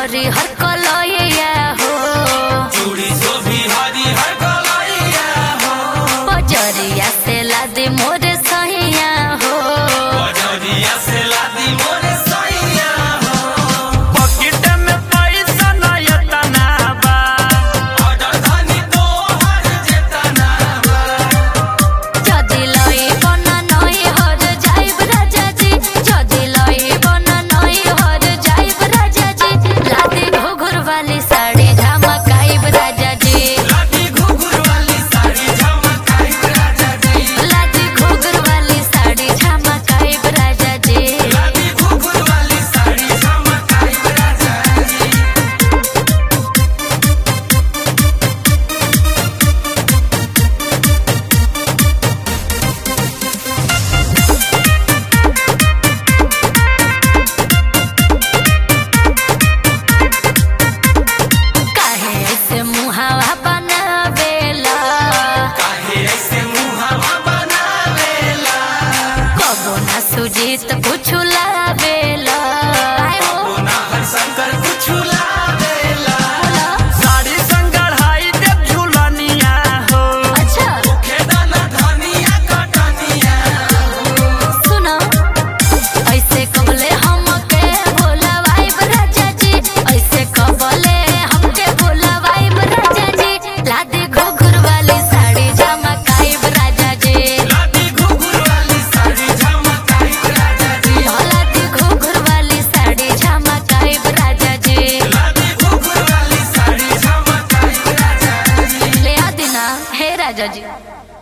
हरी हर कलैया हो चूड़ी शोभी हरी हर कलैया हो बजरिया से लादी मोरे सहिया हो बजरिया से लादी मोरे सैया हो पॉकेट में पैसा नहीं तना बा ऑर्डर धनी तो हर जेतना बा যদি লই বন নই হর যাইব রাজাজি যদি লই বন নই হর যাইব রাজাজি লাদি ঘুঘুর वाली साड़ी झमकाइब राजाजी लादी घुघुर वाली साड़ी झमकाई राजा जी लादी घुघुर वाली साड़ी झमकाइब राजाजी लादी घुघुर वाली साड़ी झमकाई राजा जी काहे ऐसे मुहावा बनावेला काहे ऐसे मुहावा बनावेला कबो ना सुजीत कुछ लावेला आय हो ना हर शंकर कुछ लावेला बोला साड़ी संगढ़ाई दे झुलनिया हो अच्छा खेदाना धनिया कटनिया सुनो ऐसे कबले हमके बोलवाइब राजा जी ऐसे कबले हमके बोलवाइब राजा जी लादी घुघुर वाली साड़ी झमकाइब राजा जी लादी घुघुर वाली साड़ी झमकाई राजा जी लादी घुघुर वाली साड़ी झमकाइब राजा जी लादी घुघुर वाली साड़ी झमकाई राजा जी ले आ दिना हे राजा जी